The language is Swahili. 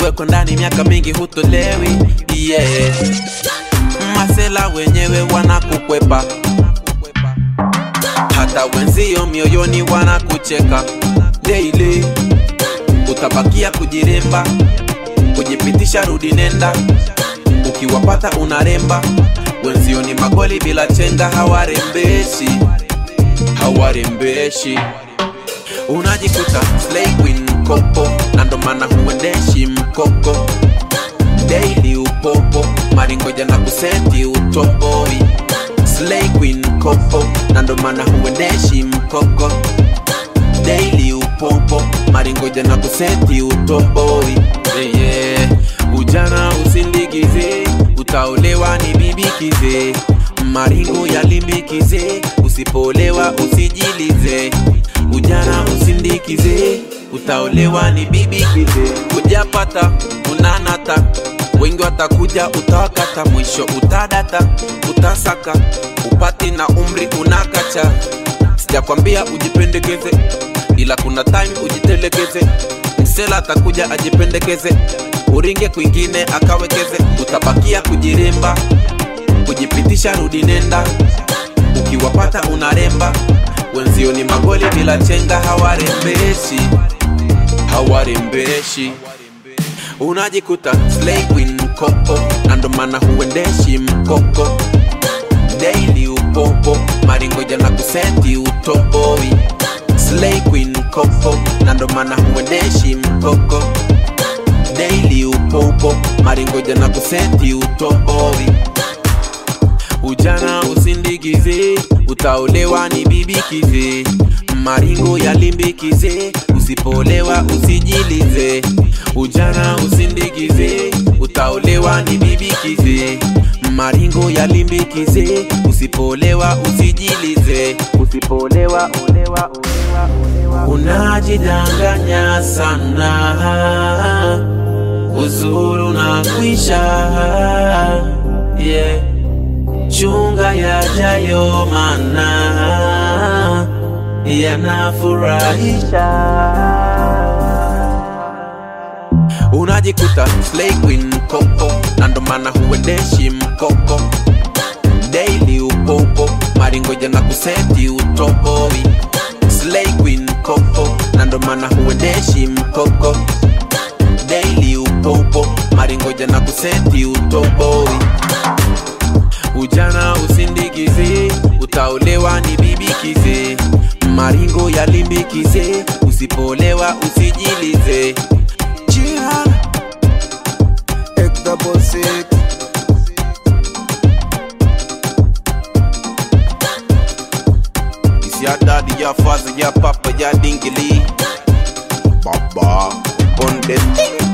umewekwa ndani miaka mingi hutolewi yeah. masela wenyewe wanakukwepa hata wenzio mioyoni wanakucheka daily utabakia kujiremba kujipitisha rudi nenda ukiwapata unaremba wenzio ni magoli bila chenga hawarembeshi hawarembeshi unajikuta slay queen kopo na ndo maana huendeshi mkoko daily upopo maringoja na kuseti utoboi slay queen kopo na ndo maana huendeshi mkoko daily upopo maringoja na kuseti utoboi yeah, yeah. ujana usindikize utaolewa ni bibikize maringo yalimbikize usipolewa usijilize ujana usindikize utaolewa ni bibikize ujapata unanata wengi watakuja utawakata mwisho utadata utasaka upati na umri unakacha sijakwambia ujipendekeze ila kuna time ujitelekeze msela atakuja ajipendekeze uringe kwingine akawekeze utabakia kujiremba kujipitisha rudi nenda ukiwapata unaremba wenzio ni magoli bila chenga hawarembeshi hawarembeshi unajikuta slay queen kopo na ndo maana huendeshi mkoko daily upopo maringoja na kuseti utoboi slay queen kopo na ndo maana huendeshi mkoko daily upopo maringoja na kuseti utoboi ujana usindikize utaolewa ni bibikize maringo yalimbikize usipolewa usijilize ujana usindikize utaolewa ni bibikize maringo yalimbikize usipolewa usijilize usipolewa olewa, olewa, olewa. unajidanganya sana uzuru na kwisha yeah. chunga yajayo mana yanafurahisha unajikuta slay queen kopo na ndo maana huendeshi mkoko daily upopo maringoja na kuseti utoboi slay queen kopo na ndo maana huendeshi mkoko daily upopo maringoja na kuseti utoboi ujana usindikize utaolewa ni bibikize maringo yalimbikize usipolewa usijilize Jihan Ek double six It's your daddy, your father, your papa, your dinkily Baba on the thing